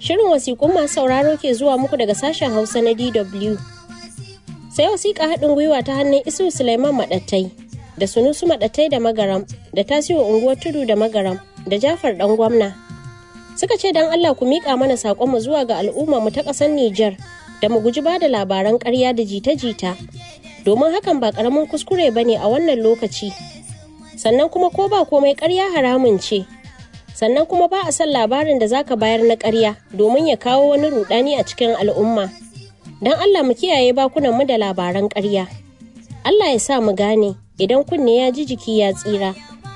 Shirin wasiƙun masu sauraro ke zuwa muku daga sashen Hausa na DW. Sai wasiƙa haɗin gwiwa ta hannun Isu Suleiman Maɗattai da Sunusu Maɗattai da Magaram da Tasiwa Unguwar Tudu da Magaram da Jafar Ɗan Gwamna. Suka ce don Allah ku miƙa mana saƙonmu zuwa ga al'umma mu ta ƙasar Nijar da mu guji ba da labaran ƙarya da jita-jita. Domin hakan ba ƙaramin kuskure ba ne a wannan lokaci. Sannan kuma ko ba komai ƙarya haramun ce. sannan kuma ba a son labarin da zaka bayar na ƙarya domin ya kawo wani rudani a cikin al'umma don allah mu kiyaye bakunan mu da labaran ƙarya allah ya sa mu gane idan kunne ya ji jiki ya tsira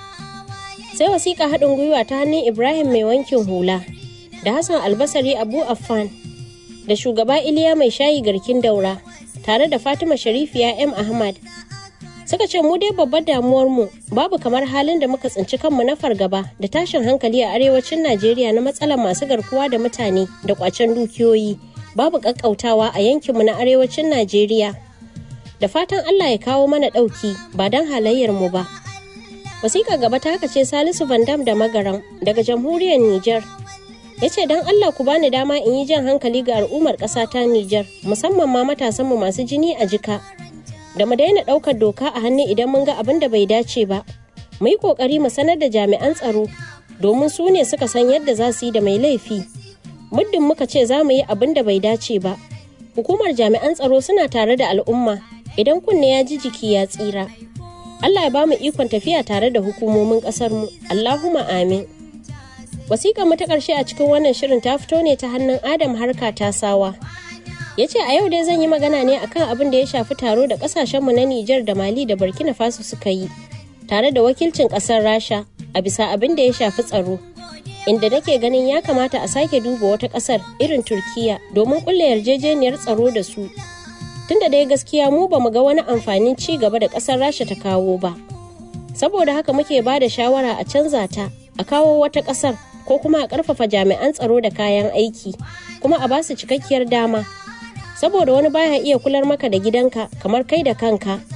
sai wasiƙa haɗin gwiwa ta hannun ibrahim mai wankin hula da hassan albasari abu affan da shugaba iliya mai shayi garkin daura tare da fatima sharifiya m ahmad suka ce mu dai babbar damuwar mu babu kamar halin da muka tsinci kanmu na fargaba da tashin hankali a arewacin najeriya na matsalar masu garkuwa da mutane da kwacen dukiyoyi babu kakkautawa a yankinmu na arewacin najeriya da fatan allah ya kawo mana ɗauki ba don halayyar mu ba wasiƙa gaba ta haka ce salisu vandam da magaram daga jamhuriyar niger ya ce don allah ku bani dama in yi jan hankali ga al'ummar ƙasa ta niger musamman ma matasanmu masu jini a jika da mu daina ɗaukar doka a hannu idan mun ga abin da bai dace ba mu yi ƙoƙari mu sanar da jami'an tsaro domin su ne suka san yadda za su yi da mai laifi muddin muka ce za mu yi abin da bai dace ba hukumar jami'an tsaro suna tare da al'umma idan kunne ya ji jiki ya tsira allah ya ba mu ikon tafiya tare da hukumomin ƙasar mu allahumma amin wasiƙar mu ta ƙarshe a cikin wannan shirin ta fito ne ta hannun adam harka tasawa ya ce a yau dai zan yi magana ne akan abin da ya shafi taro da kasashenmu na Nijar da Mali da Burkina Faso suka yi tare da wakilcin kasar Rasha a bisa abin da ya shafi tsaro inda nake ganin ya kamata a sake duba wata kasar irin Turkiya domin kulle yarjejeniyar tsaro da su tunda dai gaskiya mu ba mu ga wani amfanin ci gaba da kasar Rasha ta kawo ba saboda haka muke ba da shawara a canza ta a kawo wata kasar ko kuma a karfafa jami'an tsaro da kayan aiki kuma a basu cikakkiyar dama saboda wani baya iya kular maka da gidanka kamar kai da kanka